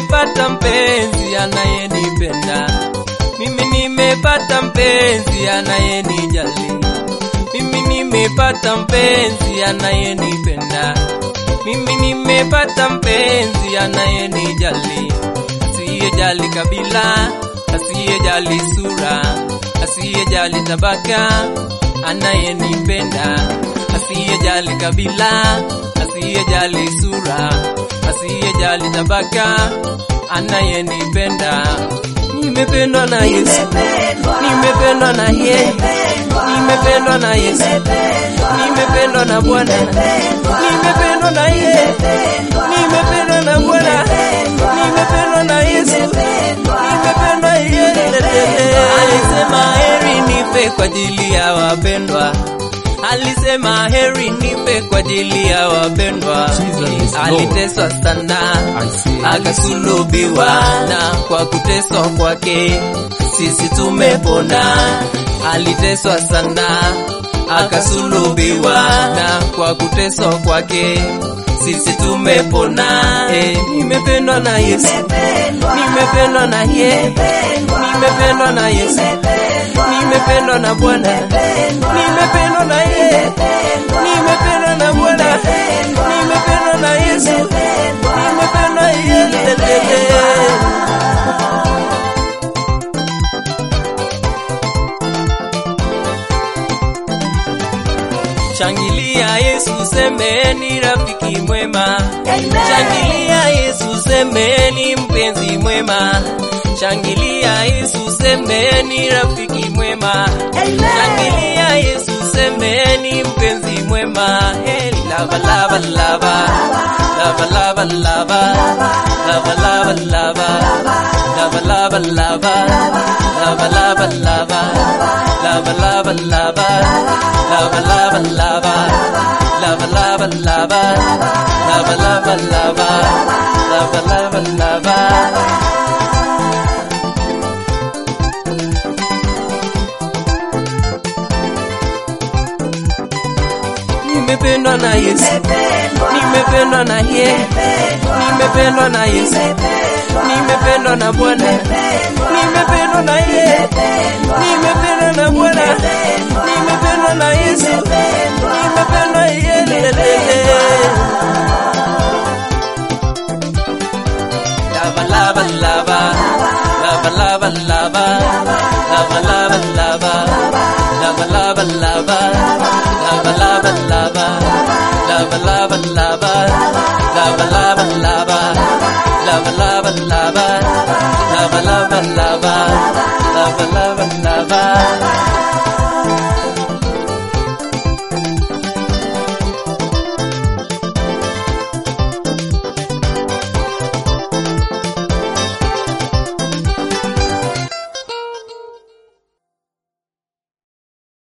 nimepata mpenzi anayenipenda, mimi nimepata mpenzi anayenijali, mimi nimepata mpenzi anayenipenda, mimi nimepata mpenzi anayenijali, asiyejali kabila, asiyejali sura, asiyejali tabaka, anayenipenda, asiyejali kabila, asiyejali sura, asiyejali tabaka, anayenipenda. Nimependwa na Yesu, nimependwa na yeye, nimependwa na Yesu, nimependwa na Bwana, nimependwa na yeye, nimependwa na Bwana, nimependwa na Yesu, nimependwa yeye. Alisema heri nipe kwa ajili ya wapendwa alisema heri nipe kwa ajili ya wapendwa. Jesus is Lord. Aliteswa sana I say, akasulubiwa, na kwa kuteswa kwake sisi tumepona. Aliteswa sana akasulubiwa, na kwa kuteswa kwake sisi tumepona. Eh, nimependwa na Yesu, nimependwa na yeye, nimependwa na Yesu, nimependwa na Bwana, nimependwa na yeye, nimependwa na Bwana, nimependwa na Yesu, nimependwa yeye. Shangilia Yesu, semeni rafiki mwema. Shangilia Yesu, semeni mpenzi mwema. Shangilia Yesu, semeni rafiki mwema. Shangilia Yesu, semeni mpenzi mwema. Hey, lava lava lava. Lava lava lava. Lava lava lava. Lava lava lava. Lava lava lava. Lava lava lava. Lava lava lava. Lava lava lava. Lava lava lava. Lava lava lava. Nimependwa na Yesu, nimependwa na yeye, nimependwa na Yesu, nimependwa na Bwana, nimependwa na yeye, nimependwa na Bwana, nimependwa na Yesu, nimependwa yeye. Lava lava lava, lava lava lava, lava lava lava, lava lava lava, lava lava lava, lava lava lava, lava lava lava, lava lava lava, lava lava lava, lava lava lava.